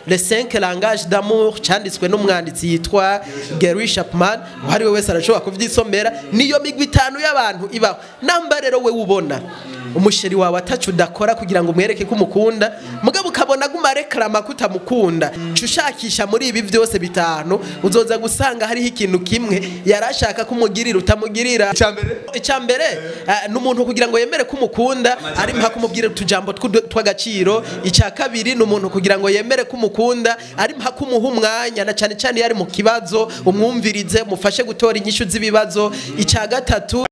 le 5 langage d'amour cyanditswe n'umwanditsi yitwa Gary Chapman uhari we wese arashobora kuvyisomera niyo migwi itanu y'abantu ibaho namba rero we ubona umusheri wawe atacu udakora kugira ngo umwereke ko umukunda mugabo ukabona guma reklama ko utamukunda ca ushakisha muri ibi byose bitanu uzoza gusanga hariho ikintu kimwe yari ashaka ko umugirira utamugirira Icyambere? icya mbere eh, ni umuntu kugira ngo yemere ko umukunda ari mpaka kumubwira utujambo tw'udu- tw'agaciro icya kabiri ni umuntu kugira ngo yemere ko umukunda ari mpaka umuha umwanya na cyane cyane iyo ari mu kibazo umwumvirize umufashe gutora inyishu z'ibibazo icya gatatu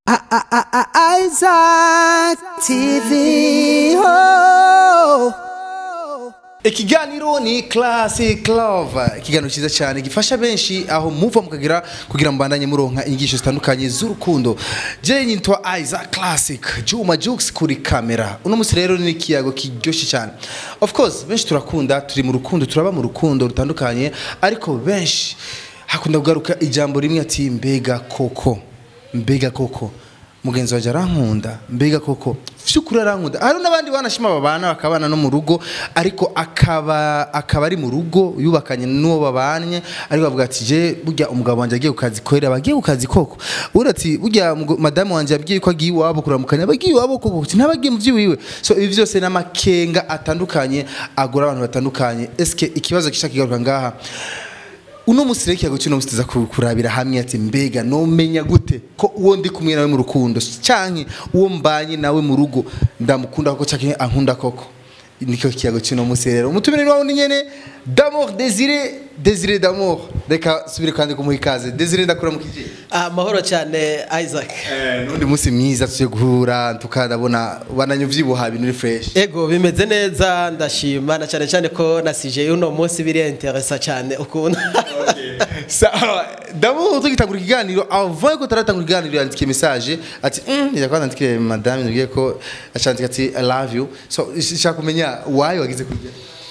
Isaac TV. Oh. ikiganiro ni classic love ikiganiro cyiza cyane gifasha benshi aho muva mukagira kugira ngo mbandanye muronka inyigisho zitandukanye z'urukundo je nyitwa Isaac Classic Juma Jux kuri kamera uno munsi rero ni ikiyago kiryoshye cyane of course benshi turakunda turi mu rukundo turaba mu rukundo rutandukanye ariko benshi hakunda kugaruka ijambo rimwe ati mbega koko mbega koko mugenzi wanjye arankunda mbega koko vy'ukuri arankunda hari n'abandi banashima babana bakabana no mu rugo ariko akaba akaba ari mu rugo yubakanye n'uwo babanye ariko bavuga ati je burya umugabo wanjye agiye ku kazi korera abagiye ku kazi koko ubundi ati burya mugo- madamu wanjye yabwiye ko agiye iwabo kuramukanya abagiye iwabo koko ati ntabagiye mu vy'iwiwe so ibi byose n'amakenga atandukanye agora abantu batandukanye eske ikibazo gishaka kigaruka ngaha uno musi rero ikiyago cy'uno musi tuza ku- kurabira hamwe ati mbega nomenya gute ko uwo ndi kumwe nawe mu rukundo canke uwo mbanye nawe mu rugo ndamukunda koko canke ankunda koko niko kiyago cy'uno musi rero umutumire wawe ni nyene d'amour désiré désiré d'amour reka subire kandi kumuha ikaze désiré ndakura mu kije amahoro cyane Isaac n'undi musi mwiza tugiye guhura tukadabona bananye uvyibuha ibintu uri fresh ego bimeze neza ndashima na cyane cyane ko nasije uno munsi biri interesa cyane ukuntu sawa d'abord tugitangura ikiganiro avant ko taratangura ikiganiro yandikiye message ati mm, nija kwa nandikiye madame nibwiye ko acandika ati i love you so shaka kumenya why wagize kujya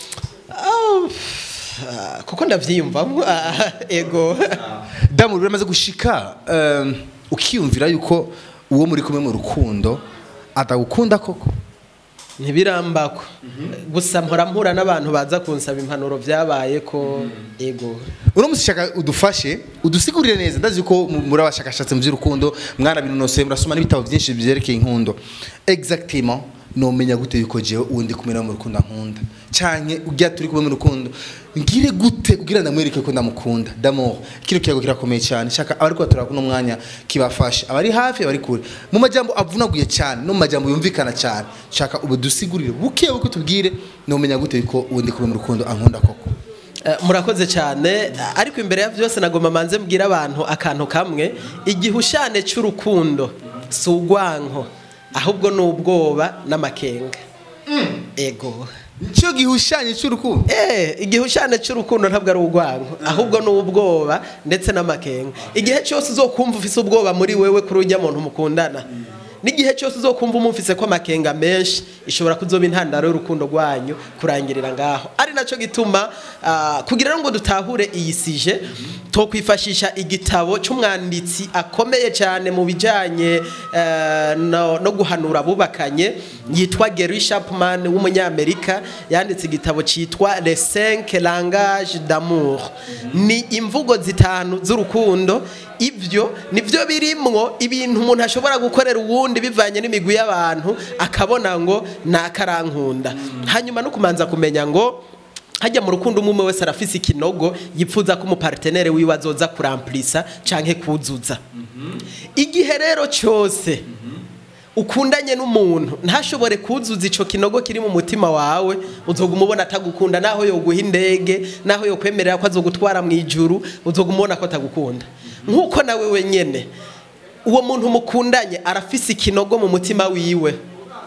Ah, kuko ndavyiyumvamo ah, ego damu biramaze gushika um, ukiyumvira yuko uwo muri kumwe mu rukundo atagukunda koko ntibirambako gusa mpora mpura n'abantu baza kunsaba impanuro byabaye ko ego uno musi shaka udufashe udusigurire neza ndazi ko mu- muri abashakashatsi mu by'urukundo mwarabinonosoye murasoma n'ibitabo byinshi byerekeye inkundo exactement nomenya gute yuko jewe uwo ndi kumwe nawe mu rukundo ankunda canke ujya turi kumwe mu rukundo ngire gute kugira ndamwereke ko ndamukunda d'amour kino kiyago kirakomeye cyane shaka abari kwatura kuno mwanya kibafasha abari hafi abari kure mu majambo avunaguye cyane no mu majambo yumvikana cyane shaka ubu dusigurire buke buke tubwire nomenya gute yuko uwo ndi kumwe mu rukundo ankunda koko Eh, murakoze cyane ariko imbere ya byose nagomba manze mbwira abantu akantu kamwe igihushane cy'urukundo si ugwanko ahubwo ni ubwoba n'amakenga ego nicyo gihushanye cy'urukundo Eh, igihushane cy'urukundo ntabwo ari urwango ahubwo ni ubwoba ndetse n'amakenga igihe cyose uzokumva ufise ubwoba muri wewe kuri ujya muntu mukundana n'igihe cyose uzokumva umufise ko amakenga menshi ishobora kuzoba intandaro y'urukundo rwanyu kurangirira ngaho ari nacyo gituma ah, kugira ngo dutahure iyi sije tokwifashisha igitabo cy'umwanditsi akomeye cyane mu bijyanye eh, no, no guhanura abubakanye yitwa Gary Chapman w'umunyamerika yanditse igitabo cyitwa Les cinq langages d'amour ni imvugo zitanu z'urukundo ibyo nibyo birimwo ibintu umuntu ashobora gukorera uwundi bivanye n'imigwi y'abantu akabona ngo nakarankunda hanyuma no kumanza kumenya ngo hajya mu rukundo umwe umwe wese arafise ikinogo yipfuza ko umupartenere wiwe azoza kuramplisa canke kuzuza igihe rero cyose ukundanye n'umuntu ntashobore kuzuza ico kinogo kiri mu mutima wawe uzoguma ubona atagukunda naho yoguha indege naho yokwemerera ko azogutwara mu ijuru uzoguma ubona ko atagukunda nk'uko nawe wenyene uwo muntu mukundanye arafise ikinogo mu mutima wiwe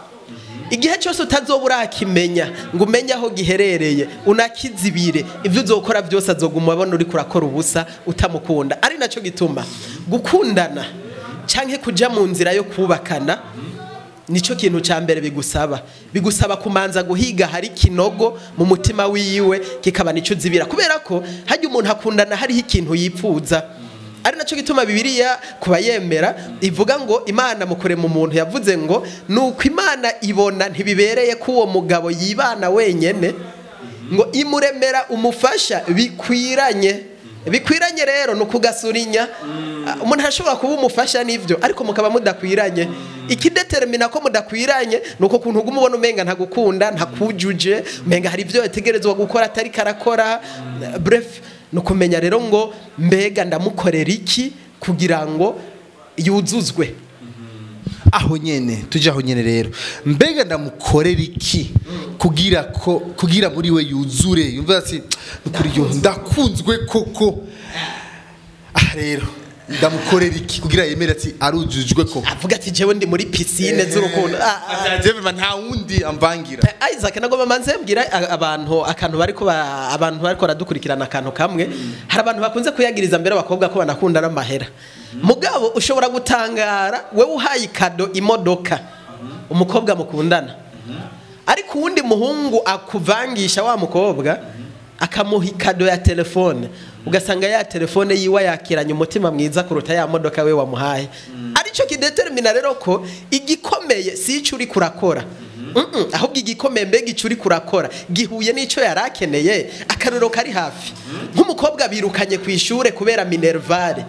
igihe cyose utazoba urakimenya ngo umenye aho giherereye unakizibire ibyo uzokora byose azoguma abona uri kurakora ubusa utamukunda ari nacyo gituma gukundana cyangwa kujya mu nzira yo kubakana nicyo kintu cya mbere bigusaba bigusaba kumanza guhiga hari kinogo mu mutima wiwe kikaba nicyo uzibira kubera ko hajya umuntu akundana hariho ikintu yipfuza ari nacyo gituma bibiliya kuba yemera ivuga ngo imana mu kurema umuntu yavuze ngo ni uko imana ibona ntibibereye ko uwo mugabo yibana wenyine ngo imuremera umufasha bikwiranye bikwiranye rero ni ukugasurinya Ah, umuntu arashobora kuba umufasha n'ibyo ariko mukaba mudakwiranye ikidetermina ko mudakwiranye ni uko kuntu uguma ubona umenga ntagukunda ntakujuje umenga hari ibyo yategerezwa gukora atari karakora bref ni ukumenya rero ngo mbega ndamukorera iki kugira ngo yuzuzwe aho nyene tujye aho nyene rero mbega ndamukorera iki kugira ko kugira muri we yuzure yumva ati kuri yo ndakunzwe koko ah rero ndamukorera iki kugira yemere ati arujujwe koko avuga ati jewe ndi muri pisine z'urukundo Ah, ah. abyajyeme nta wundi amvangira Isaac nagomba manze mbwira a- abantu akantu bariko ba- abantu bariko baradukurikirana akantu kamwe hari abantu bakunze kuyagiriza mbere abakobwa ko banakunda n'amahera mugabo ushobora gutangara wewe uhaye ikado imodoka umukobwa mukundana ariko uwundi muhungu akuvangisha wa mukobwa akamuha ikado ya telefone ugasanga ya telefone yiwe yakiranye umutima mwiza kuruta ya modoka we wamuhaye aricyo kidetermina rero ko igikomeye si icyo uri kurakora Mm-mm, ahubwo igikomeye mbega icyo uri kurakora gihuye n'icyo yari akeneye akariro kari hafi nk'umukobwa birukanye ku ishuri kubera minervare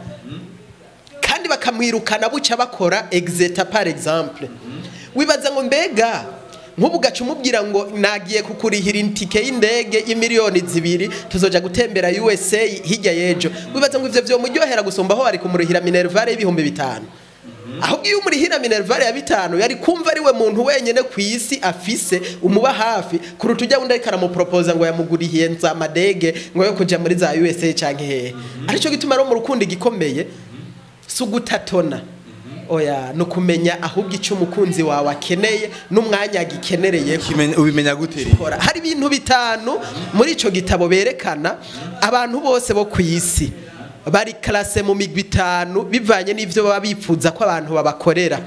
kandi bakamwirukana bucya bakora exeta par exemple wibaza ngo mbega nk'ubu ugaca umubwira ngo nagiye kukurihira itike y'indege y'imiliyoni zibiri tuzoja gutembera USA hirya y'ejo wibaza ngo ivyo vyomuryohera gusumba aho bari kumurihira minervare y'ibihumbi bitanu ahubwo iyo umurihira minervare ya bitanu yari kumva ari we muntu wenyene ku isi afise umuba hafi kuruta ujya wundi ariko aramupropoza ngo yamugurihiye nzamadege ngo yo kuja muri za USA canke hehe arico gituma rero mu rukundo igikomeye si ugutatona oya ni ukumenya ahubwo icyo umukunzi wawe akeneye n'umwanya agikenereyeho Ukimenya- ubimenya gute rero gukora hari ibintu bitanu muri icyo gitabo berekana abantu bose bo ku isi bari karase mu migwi itanu bivanye n'ibyo baba bifuza ko abantu babakorera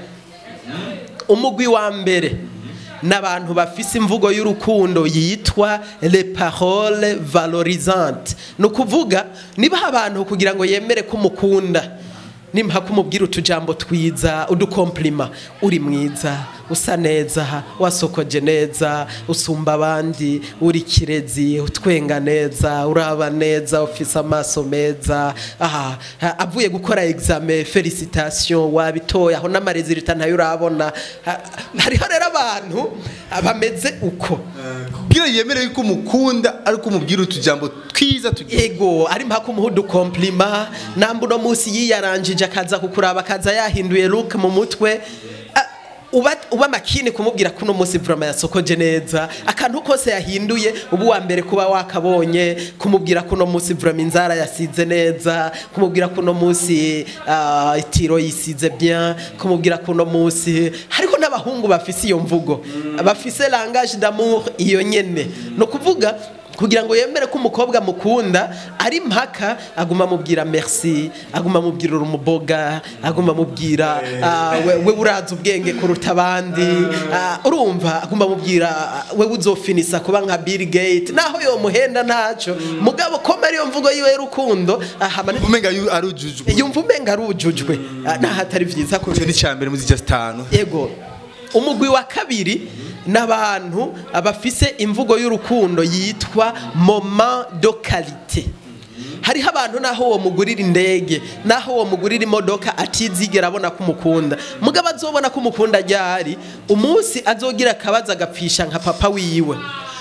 umugwi wa mbere n'abantu bafise imvugo y'urukundo yitwa le parole valorisante ni ukuvuga niba abantu kugira ngo yemere ko umukunda nimba kumubwira utujambo twiza udukomplima uri mwiza usa neza wasokoje neza usumba abandi uri kirezi utwenga neza uraba neza ufise amaso meza aha ha- avuye gukora examen felicitation wabitoye aho n'amarezilita ntayo urabona Ha- hariho rero abantu bameze uko kugira yemere yuko umukunda ariko umubwira utujambo twiza tugiye ego ari mpaka umuha udukomplima namba uno munsi yiyaranjije akaza kukuraba akaza yahinduye look mu mutwe Ah, uba uba makini kumubwira ko uno munsi vraiment yasokoje neza akantu kose yahinduye ubu wa mbere kuba wakabonye kumubwira ko uno munsi vraiment inzara yasize neza kumubwira ko uno munsi ah, itiro yisize bien kumubwira ko uno munsi hariho n'abahungu bafise iyo mvugo bafise langage d'amour iyo nyene no kuvuga kugira ngo yemere ko umukobwa mukunda ari mpaka aguma amubwira merci aguma amubwira uri umuboga aguma amubwira ah, we we uraza ubwenge kuruta abandi ah, urumva aguma amubwira ah, we uzofinisa kuba nka Bill Gates naho yomuhenda ntaco mugabo koma ariyo mvugo yiwe y'urukundo ahama umenga yu- arujujwe yumva umenga arujujwe Ah, naho atari vyiza icyo kurusha ni icya mbere muri just tanu yego umugwi wa kabiri n'abantu bafise imvugo y'urukundo yitwa moment de qualité hariho abantu naho uwo mugurira indege naho uwo mugurira imodoka atizigera abona ko umukunda mugabo azobona ko umukunda ryari umunsi azogira akabazo agapfisha nka papa wiwe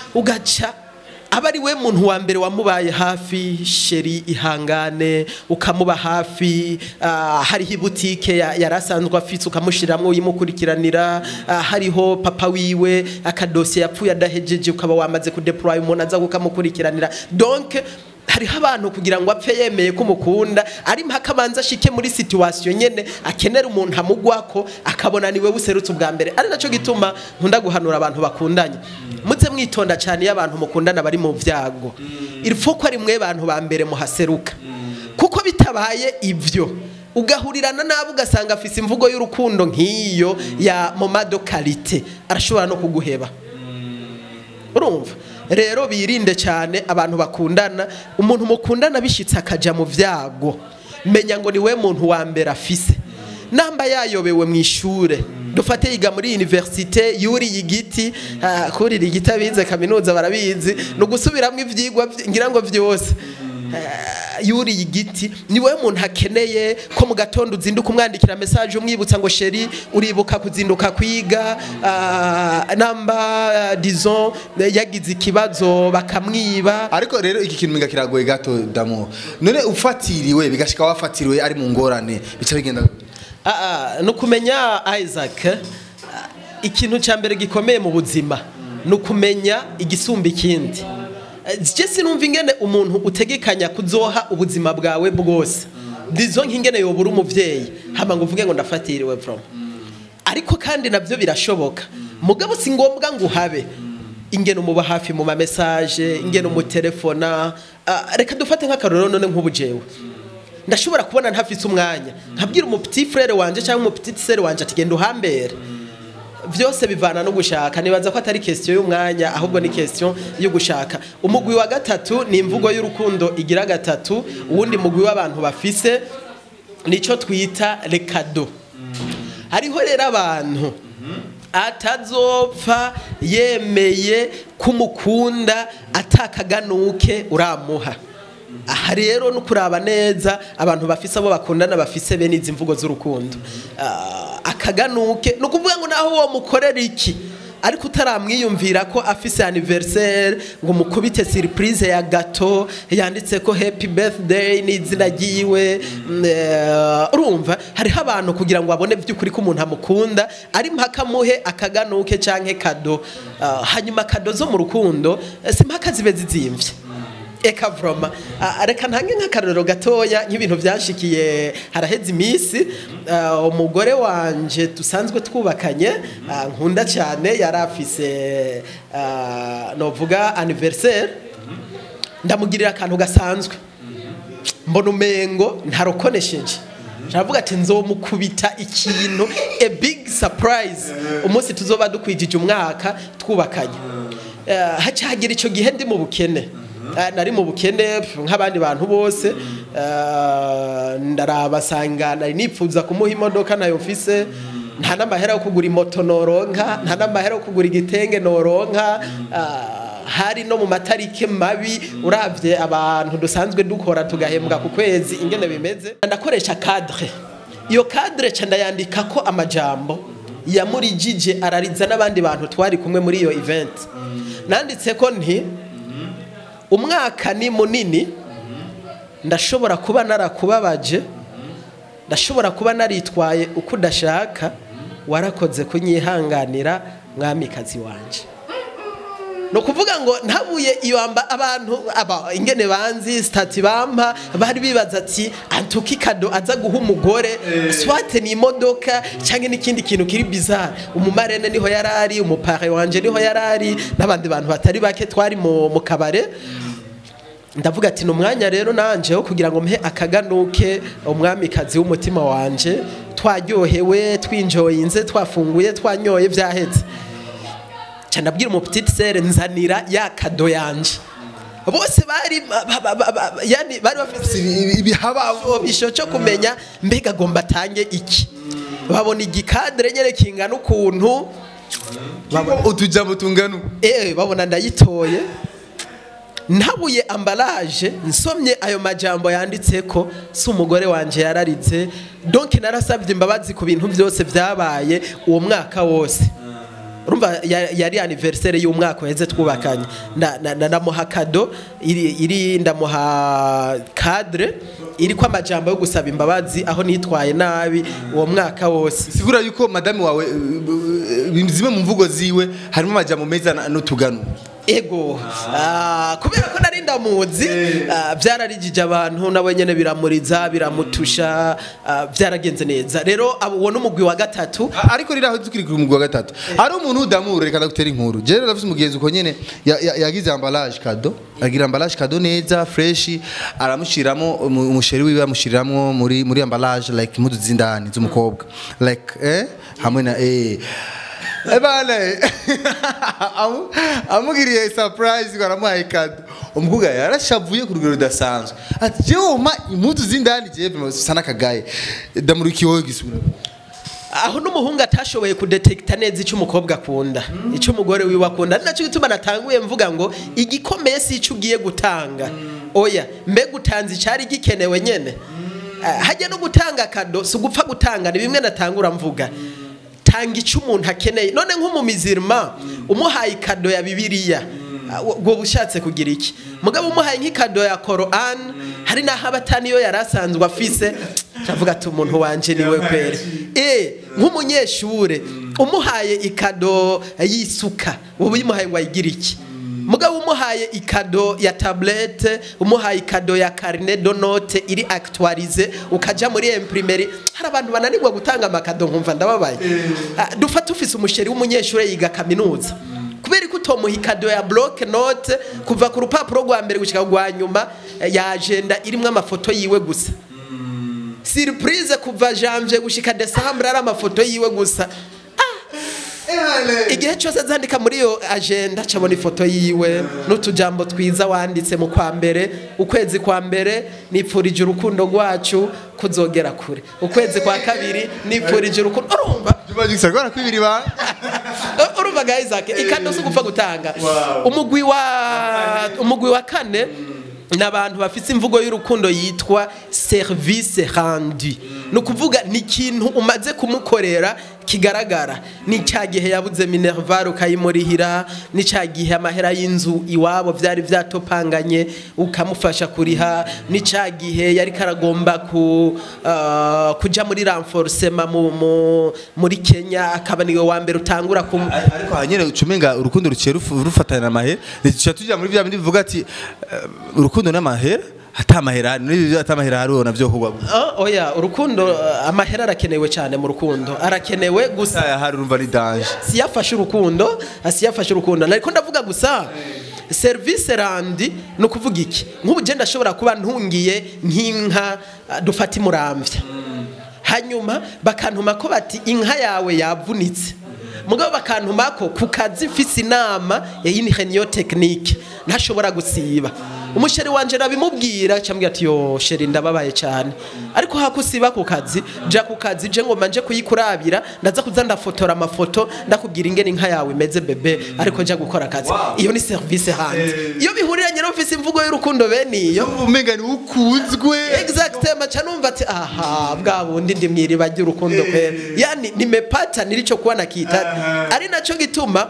ugaca aba ari we muntu wa mbere wamubaye hafi sheri ihangane ukamuba hafi ah, hariho ibutike ya- yari asanzwe afise ukamushiramwo uyimukurikiranira ah, hariho papa wiwe akadosiye yapfuye adahejeje ukaba wamaze kudeploya umuntu aza kukamukurikiranira donc hariho abantu kugira ngo apfe yemeye ko umukunda ari mpaka abanza ashike muri situation nyene akenera umuntu amugwako akabona niwe buserutse ubwa mbere ari naco gituma nkunda guhanura abantu bakundanye muze mwitonda cyane iyo abantu mukundana bari mu vyago ilfo ko ari mwe bantu ba mbere muhaseruka kuko bitabaye ivyo ugahurirana nabo ugasanga afise imvugo y'urukundo nk'iyo ya momado kalite arashobora no kuguheba urumva rero birinde cyane abantu bakundana umuntu mukundana bishitse akaja mu vyago menya ngo ni we muntu wa mbere afise namba yayobewe mu ishure dufate yiga muri universite yuriye igiti ah, kurira igiti abize kaminuza barabizi ni ugusubiramo ivyigwa vy- ngira ngo vyose Eh, yuriye igiti ni wowe muntu akeneye ko mu gatondo uzinduka umwandikira message umwibutsa ngo sheri uribuka kuzinduka kwiga ah, namba ah, disons yagize ikibazo bakamwiba ariko rero iki kintu minga kiragoye gato damu none ufatiriwe bigashika wafatiriwe ari mu ngorane bica bigenda gute? Ah, ah, ni ukumenya isaac ah, ikintu cya mbere gikomeye mu buzima ni ukumenya igisumba ikindi Eh, je sinumva ingene umuntu utegekanya kuzoha ubuzima bwawe bwose ndizo nk'ingene yobura umuvyeyi hama ngo uvuge ngo ndafatiriwe from ariko kandi nabyo birashoboka mugabo si ngombwa ngo uhabe ingene umuba hafi mu mamesaje ingene umutelefona Ah, reka dufate nk'akarorero none nk'ubu jewe ndashobora kubona ntafise umwanya nkabwira umupiti frere wanje cyangwa umupiti sere wanje ati genda uhambere byose bivana no gushaka nibaza ko atari question y'umwanya ahubwo ni question yo gushaka umugwi wa gatatu ni imvugo y'urukundo igira gatatu uwundi mugwi w'abantu bafise nico twita rekado hariho rero abantu atazopfa yemeye kumukunda atakaganuke uramuha aha rero no kuraba neza abantu bafise abo bakundana bafise bene izi mvugo z'urukundo Ah, akaganuke ni ukuvuga ngo naho uwo mukorera iki ariko utaramwiyumvira ko afise anniversaire ngo mukubite surprise ya gato yanditse ko happy birthday n'izina ryiwe mm, eh, urumva hariho abantu kugira ngo abone by'ukuri ko umuntu amukunda ari mpaka muhe akaganuke canke kado Ah, hanyuma kado zo mu rukundo eh, si mpaka zibe zizimvye eka vroma Ah, reka ntange nk'akarorero gatoya nk'ibintu byashikiye haraheze iminsi ah, umugore wanje dusanzwe twubakanye ah, nkunda cyane yari afise ah, novuga anniversaire ndamugirira akantu gasanzwe mbona umengo ntarokonesheje ndavuga ati nzomukubita ikintu a big surprise umunsi tuzoba dukwijije umwaka twubakanye Eh, haca hagira icyo gihe ndi mu bukene Eh, nari mu bukene pf, nk'abandi bantu bose Eh, ndaraba sanga nari nipfuza kumuha imodoka nayo mfise nta n'amahera yo kugura imoto noronka nta n'amahera yo kugura igitenge noronka Ah, hari no mu matariki mabi uravye abantu dusanzwe dukora tugahembwa ku kwezi ingene bimeze ndakoresha cadre iyo cadre ca ndayandika ko amajambo yamurijije arariza n'abandi bantu twari kumwe muri iyo event nanditse ko nti umwaka ni munini ndashobora kuba narakubabaje ndashobora kuba naritwaye uko udashaka warakoze kunyihanganira mwamikazi wanje ni ukuvuga ngo ntabuye iyo amba abantu aba ingene banzi stati bampa bari bibaza ati antuki kado aza guha umugore swate ni imodoka cyangwa n'ikindi kintu kiri bizarre umumarene niho yarari umupare wanje niho yarari n'abandi bantu batari bake twari mu, mu kabare ndavuga ati ni umwanya rero nanje wo kugira ngo mpe akaganuke umwamikazi w'umutima wanje twaryohewe twinjoyinze twafunguye twanyoye byahetse ca ndabwira umupetite sere nzanira ya kado yanje bose bari ba- ba- ba- ba- yani bari bafite ibisho cyo kumenya mbega agomba atange iki babona igikadire nyene kingana ukuntu utujambo tungana uku. eh babona ndayitoye ntabuye ambaraje nsomye ayo majambo yanditse ko si umugore wanje yararitse donc narasabye imbabazi ku bintu byose byabaye uwo mwaka wose urumva ya- yari anniversaire y'umwaka uheze twubakanye Na- na- na- ndamuha kado iri iri ndamuha cadre iri ko amajambo yo gusaba imbabazi aho nitwaye nabi uwo mwaka wose sigura yuko madame wawe uh, uh, zimwe mu mvugo ziwe harimo amajambo meza na- n'utugano ego Ah, kubera ko nari ndamuzi ah, byararijije abantu nawe nyene biramuriza biramutusha ah, byaragenze neza rero abo- uwo n'umugwi wa gatatu A- ariko riraho tukiri ku mugwa gatatu hari umuntu udamura reka ndagutera inkuru je rero ndafise umugenzi uko nyene ya- ya- yagize emballage kado agira emballage kado neza fresh aramushiramo umu- umusheri wiwe amushiriramo muri muri emballage like impuzu z'indani z'umukobwa like eh hamwe na eh Ebana amu- amugiriye surprise ngo aramuhaye kado umukobwa yarashavuye ku rugero rudasanzwe ati jewe umpa impuzu z'indani jewe bisa n'akagaye ndamurikiye wowe gisura aho n'umuhungu atashoboye kudetekita neza icyo umukobwa akunda icyo umugore wiwe akunda ari nacyo gituma natanguye mvuga ngo igikomeye si icyo ugiye gutanga oya mbega utanze icyari gikenewe nyine Ah, hajya no gutanga kado si ugupfa gutanga ni bimwe natangura mvuga tanga icyo umuntu akeneye none nk'umumizirima umuhaye ikado ya bibiliya ah, ubwo ushatse kugira iki mugabo umuhaye nk'ikado ya korani hari n'aho abatani iyo yari asanzwe afise ndavuga ati umuntu wanje niwe kweri eh nk'umunyeshure umuhaye ikado y'isuka ubu uyimuhaye ngo ayigire iki mugabo umuhaye ikado ya tablette umuhaye ikado ya carnet de note iri actualize ukaja muri imprimeri hari abantu bananirwa gutanga amakado nkumva ndababaye Ah, dufate ufise umusheri w'umunyeshuri yiga kaminuza kubera ko utomuha ikado ya block note kuva ku rupapuro rwa mbere gushika rwa nyuma eh, ya agenda irimwo amafoto yiwe gusa surprise kuva janvier gushika december ari amafoto yiwe gusa igihe cyose azandika muri iyo agenda cabona ifoto yiwe n'utujambo twiza wanditse mu kwa mbere ukwezi kwa mbere nipfurije urukundo rwacu kuzogera kure ukwezi kwa kabiri nipfurije urukundo urumva Juma Jux ariko arakwibira ibanga urumva ga Isaac ikando si ugupfa gutanga umugwi wa umugwi wa kane ni abantu bafite imvugo y'urukundo yitwa service rendu ni ukuvuga ni ikintu umaze kumukorera kigaragara ni cya gihe yabuze minerval ukayimurihira ni cya gihe amahera y'inzu iwabo byari byatopanganye ukamufasha kuriha ni cya gihe yari karagomba ku, ah, kuja muri renforcement mu, mu, muri kenya akaba niwe wa mbere utangura kum, ariko hanyene ucumenga urukundo ruciye rufu- rufatana n'amahera tuca tujya muri bya bindi bivuga ati eh, urukundo n'amahera ata amahera n'ibyo ata amahera hariho navyo kugwa Oh, oya urukundo uh, amahera arakenewe cyane mu rukundo arakenewe gusa gusa hari urumva ni danger siyafashe urukundo siyafashe urukundo ariko ndavuga gusa serivisi randi ni ukuvuga iki nk'ubu genda ashobora kuba ntungiye nk'inka uh, dufata imurambya hanyuma bakantuma ko bati inka yawe yavunitse mugabo bakantuma ko ku kazi mfise inama yayinihenyo tekinike ntashobora gusiba umusheri wanje nabimubwira cyambwira ati yo sheri ndababaye cyane ariko hakusiba ku kazi ja ku kazi je ngo manje kuyikurabira ndaza kuza ndafotora amafoto ndakubwira ingene inka yawe imeze bebe ariko ja gukora akazi iyo ni service hanze iyo bihuriranye no mfise imvugo y'urukundo bene iyo umenga ni ukuzwe exactement cha numva ati aha bwa bundi ndi mwiriba ry'urukundo kwera yani nimepata nilichokuwa nakihitaji ari naco gituma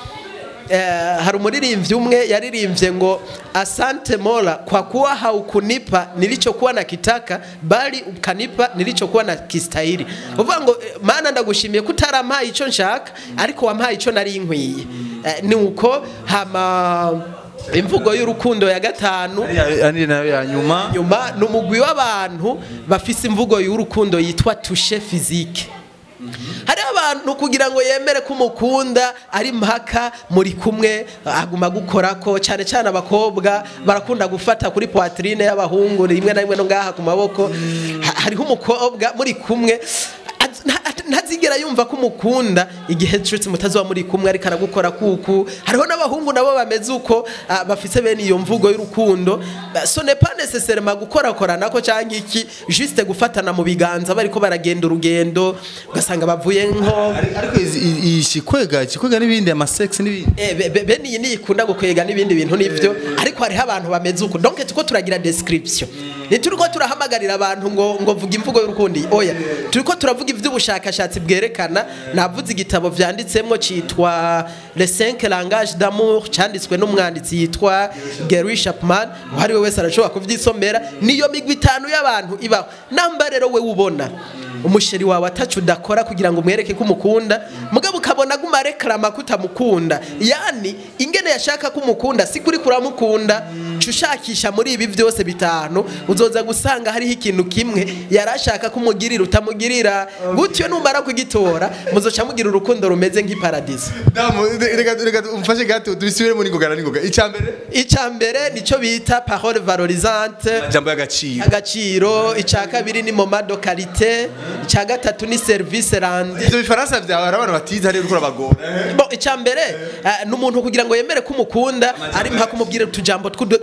eh, hari umuririmbyi umwe yaririmbye ngo asante mola kwa kuwa haukunipa nilichokuwa nakitaka bali ukanipa nilichokuwa nakistahili uvuga ngo eh, mana ndagushimiye ko utarampaye ico nshaka ariko wampaye ico nari nkwiye Eh, ni uko hama imvugo y'urukundo ya gatanu ari nayo ya nyuma nyuma ni umugwi w'abantu bafise imvugo y'urukundo yitwa tushe fizike hariho abantu kugira ngo yemere ko umukunda ari mpaka muri kumwe aguma gukora ko cyane cyane abakobwa barakunda gufata kuri poitrine y'abahungu rimwe na rimwe no ngaha ku maboko Ha- hariho umukobwa muri kumwe az- nta- ntazigera yumva ko umukunda igihe cyose mutazuba muri kumwe ariko aragukora kuku hariho n'abahungu nabo bameze uko ah, bafise bene iyo mvugo y'urukundo Ah, so n'est pas nécessairement gukorakorana ko cyangwa iki juste gufatana mu biganza bariko baragenda urugendo ugasanga bavuye nko ariko izi- i- iyi shikwega ikikwega n'ibindi amasex n'ibindi Eh, be- be- bene iyi niyo ikunda gukwega n'ibindi bintu nivyo ariko hariho abantu bameze uko donc turiko turagira description ntituriko turahamagarira abantu ngo ngo vuga imvugo y'urukundo iyi. oya turiko turavuga ivy'ubushakashatsi bwerekana navuze igitabo vyanditsemwo citwa les cinq langages d'amour canditswe n'umwanditsi yitwa Gary Chapman uwo ari we wese arashobora kuvyisomera niyo migwi itanu y'abantu ibaho namba rero we ubona umusheri wawe atacu udakora kugira ngo umwereke ko umukunda mugabo ukabona aguma rekarama ko utamukunda yani ingene yashaka ko umukunda si kuri kuramukunda ca ushakisha muri ibi byose bitanu uzoza gusanga hariho ikintu kimwe yari ashaka ko umugirira utamugirira gutyo numara kugitora muzoca mugira urukundo rumeze nk'iparadiso damu reka reka umfashe gato tubisubire muri ngogana n'ingoga icya mbere icya mbere nicyo bita parole valorisante jambo y'agaciro agaciro icya kabiri ni momado karite icya gatatu ni serivisi randi ivyo bifaransa vyawe hari abantu batize hariyo uriko urabagora Bo icya mbere eh, ni umuntu kugira ngo yemere ko umukunda ari mpaka umubwire utujambo tw'udu-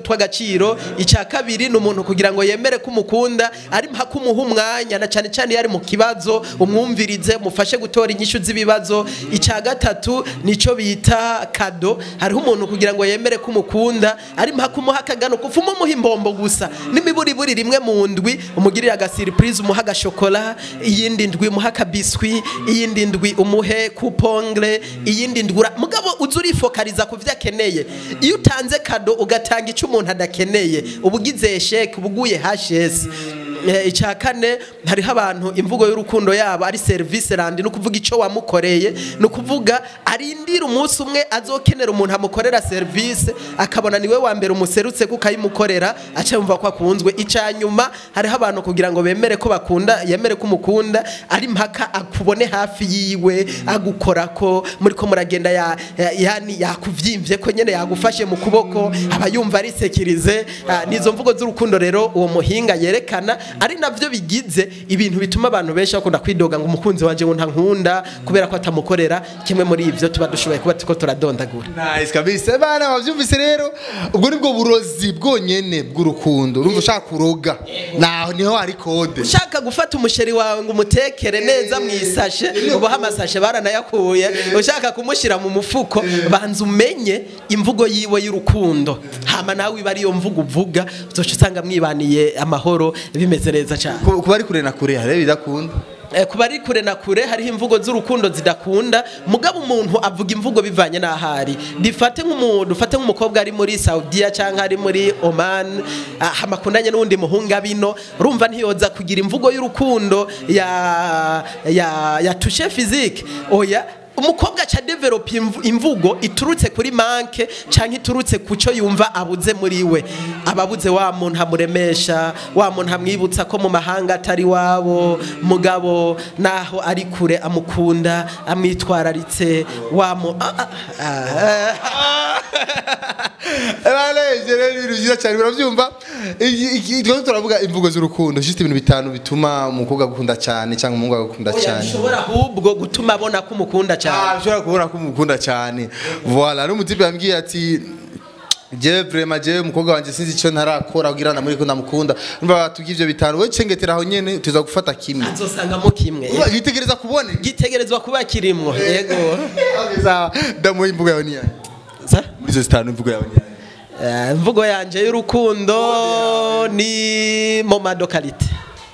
tw'agaciro icya kabiri ni umuntu kugira ngo yemere ko umukunda ari mpaka umuha umwanya na cyane cyane iyo ari mu kibazo umwumvirize umufashe gutora inyishu z'ibibazo icya gatatu nicyo bita kado hariho umuntu kugira ngo yemere ko umukunda ari mpaka umuha akagano kuva umuha imbombo gusa n'imiburiburi rimwe mu ndwi umugirire agasiripurize umuha agashokora iyindi ndwi umuha akabiswi iyindi ndwi umuhe kupongre iyindi ndwi ura- mugabo uza urifokariza ku byo akeneye iyo utanze kado ugatanga icyo umuntu adakeneye uba ugize sheke uba uguye hashesi Eh, icya kane hariho abantu imvugo y'urukundo yabo ari serivisi randi ni ukuvuga icyo wamukoreye ni ukuvuga arindira umunsi umwe azokenera umuntu amukorera serivisi akabona niwe wa mbere umuserutse kuko ayimukorera aca yumva ko akunzwe icya nyuma hariho abantu kugira ngo bemere ko bakunda yemere ko umukunda ari mpaka akubone hafi yiwe agukora ko muri ko muragenda ya, ya, yani yakuvyimbye ko nyene yagufashe mu kuboko aba yumva arisekirize Ah, nizo mvugo z'urukundo rero uwo muhinga yerekana ari navyo bigize ibintu bituma abantu benshi bakunda kwidoga ngo umukunzi wanje ngo ntankunda kubera ko atamukorera kimwe muri ivyo tuba dushoboye kuba turiko turadondagura nice kabisa bana bavyumvise rero ubwo nibwo burozi bwonyene bw'urukundo urumva ushaka kuroga naho niho hari kode ushaka gufata umusheri wawe ngo umutekere neza mu isashe ubaho amasashe baranayakuye ushaka kumushyira mu mufuko banza umenye imvugo yiwe y'urukundo hama nawe iba ariyo mvugo uvuga uzoca usanga mwibaniye amahoro bimeze neza cyane ku ku bari kure na kure hari bidakunda Eh, ku bari kure na kure hariho imvugo z'urukundo zidakunda mugabo umuntu avuga imvugo bivanye n'ahari dufate nk'umuntu dufate nk'umukobwa ari muri Saudiya cyangwa ari muri Oman ah, amakundanye n'undi muhunga bino urumva ntiyoza kugira imvugo y'urukundo ya ya ya touche physique oya umukobwa aca develop imvu- imvugo iturutse kuri manke cyangwa iturutse ku cyo yumva abuze muri we ababuze wa muntu amuremesha wa muntu amwibutsa ko mu mahanga atari wabo mugabo naho ari kure amukunda amwitwararitse wa mu ah, ah, ah. Baleje rero ibintu byiza cyane urabyumva Iki- iki- twese turavuga imvugo z'urukundo just ibintu bitanu bituma umukobwa agukunda cyane cyangwa umuhungu agukunda Oya, cyane bishobora ahubwo gutuma abona ko umukunda Ah, cyane ushobora kubona ko umukunda cyane voilà n'umutipe yambwiye ati jewe vraiment jewe umukobwa wanje sinzi icyo ntarakora kugira namuri ko ndamukunda umva batubwiye ivyo bitanu we cengetera aho nyene tuza gufata kimwe azosangamo kimwe Uba yitegereza kubone gitegerezwa kuba kirimwo yego Sawa, damuha imvugo yawe niyahe Sa? muri izo zitanu imvugo yawe niyahe Eh, imvugo yanje y'urukundo ni momado kalite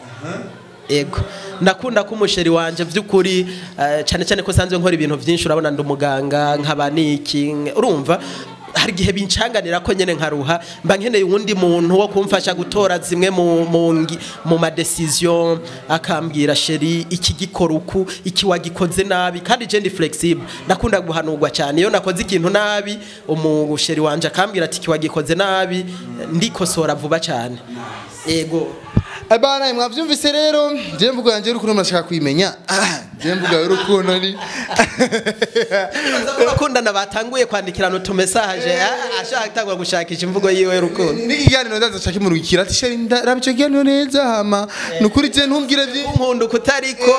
ego ndakunda ko umusheri wanje by'ukuri eh, cyane cyane ko sanzwe nkora ibintu byinshi urabona ndi umuganga nkaba niki urumva hari igihe bincanganira ko nyene nkaruha mba nkeneye uwundi muntu wo kumfasha gutora zimwe mu mu, ngi- mu madecision akambwira sheri iki gikora uku iki wagikoze nabi kandi je ndi flexible ndakunda guhanurwa cyane iyo nakoze ikintu nabi umusheri wanje akambwira ati iki wagikoze nabi ndikosora vuba cyane yego abana mwavyumvise rero je mvugo yanje y'urukundo murashaka kuyimenya Ah, je mvugo y'urukundo ni abakundana batanguye kwandikirana utumesaje ah, ashaka gutangura gushakisha imvugo yiwe y'urukundo n'ikiganiro ndaza nshaka imurukira ati sheri ndaraba ico kiganiro neza hama nukuri je ntumbwire vyinshi nkunda ukutariko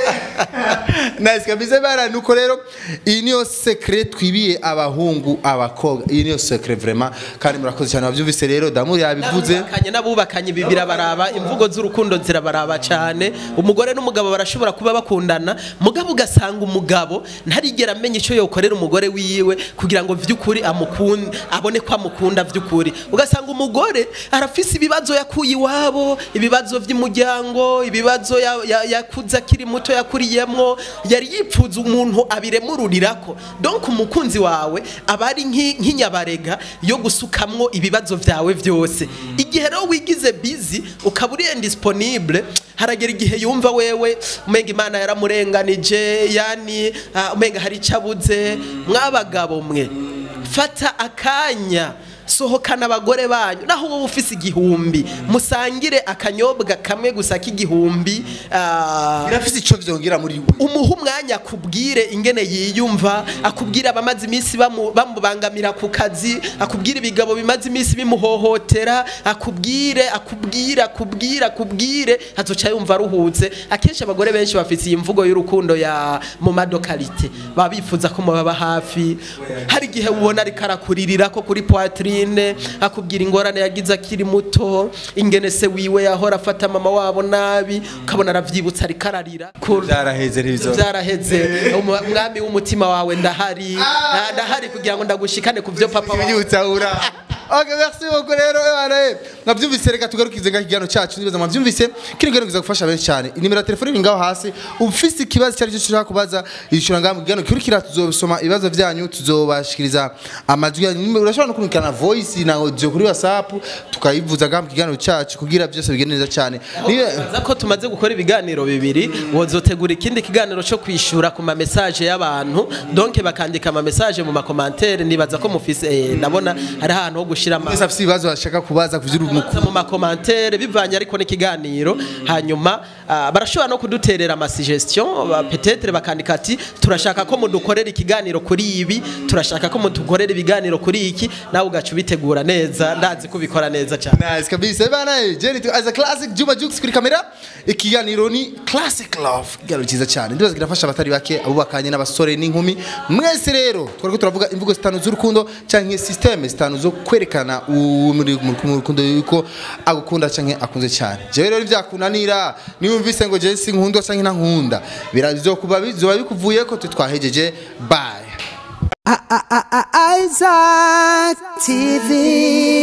nice kabisa bana nuko rero iyi niyo secret twibiye abahungu abakobwa iyi niyo secret vraiment kandi murakoze cyane bavyumvise rero damu yabivuze n'abubakanye n'abubakanye ibi birabaraba imvugo z'urukundo zirabaraba cyane umugore n'umugabo barashobora kuba bakundana mugabo ugasanga umugabo ntarigera amenya icyo yokorera umugore wiwe kugira ngo vy'ukuri amukunde abone ko amukunda vy'ukuri ugasanga umugore arafise ibibazo yakuye iwabo ibibazo vy'umuryango ibibazo ya- ya- yakuze akiri muto yakuriyemwo yari yipfuza umuntu abiremururirako donc umukunzi wawe aba ari nk'i- nk'inyabarega yo gusukamwo ibibazo vyawe vyose igihe rero wigize busy ukaba uri indisponible haragera igihe yumva wewe umenga imana yaramurenganije yani ah, umenga hari icyo abuze mwabagabo mwe fata akanya sohokana abagore banyu naho wowe ufise igihumbi musangire akanyobwa kamwe gusa k'igihumbi ah, birafise ico vyongera muri we umuha umwanya akubwire ingene yiyumva akubwire abamaze iminsi bamu- bamubangamira ku kazi akubwire ibigabo bimaze iminsi bimuhohotera akubwire akubwire akubwire akubwire azoca yumva aruhutse akenshi abagore benshi bafite iyi mvugo y'urukundo ya mu madokarite baba bifuza ko mubaba hafi hari igihe ubona ariko arakuririra ko kuri poitrine wenyine akubwira ingorane yagize akiri muto ingene se wiwe yahora afata mama wabo nabi ukabona aravyibutsa ariko ararira Ku- byaraheze rero byaraheze Umu- mwami w'umutima wawe ndahari Ah, ndahari kugira ngo ndagushikane ku byo papa wawe ibinyutsa ura Okay, merci beaucoup rero ebana mwavyumvise reka tugarukize nga kigano cacu nibaza mwavyumvise kino kigano kiza gufasha benshi cyane inimero ya telefone iri ngaho hasi ufise ikibazo cyari cyo ushaka kubaza yishura ngaho mu kigano kirukira tuzobisoma ibibazo byanyu tuzobashikiriza amajwi yanyu Nimero- urashobora no kurungikana voice na audio kuri whatsapp tukayivuza ngaho mu kigano cacu kugira byose bigende neza cyane Niba- Baza ko tumaze gukora ibiganiro bibiri wozotegura ikindi kiganiro cyo kwishura ku ma message y'abantu donc bakandika ama message mu makomantere nibaza ko mufise eh, ndabona hari ahantu ho gushira ama mwese afise ibibazo bashaka kubaza kuvyura umuku Baza mu makomantere bivanye ariko n'ikiganiro hanyuma ah, barashobora no kuduterera ama suggestion ba- peut-être bakandika ati turashaka ko mudukorera ikiganiro kuri ibi turashaka ko mudukorera ibiganiro kuri iki nawe ugaca ubitegura neza ndazi kubikora neza cyane Nice kabisa bana Jenny tu as a classic Juma Jux kuri kamera ikiganiro ni classic love ikiganiro cyiza cyane ndibaza kirafasha abatari bake abo bakanye n'abasore n'inkumi mwese rero twariko turavuga imvugo zitanu z'urukundo canke systeme zitanu zo kwerekana uwo muri mu rukundo yuko agukunda canke akunze cyane jewe rero ivyakunanira niwumvise ngo je sinkundwa canke ntankunda birazokuba bizoba bikuvuye ko twe twahejeje bye Isaac TV.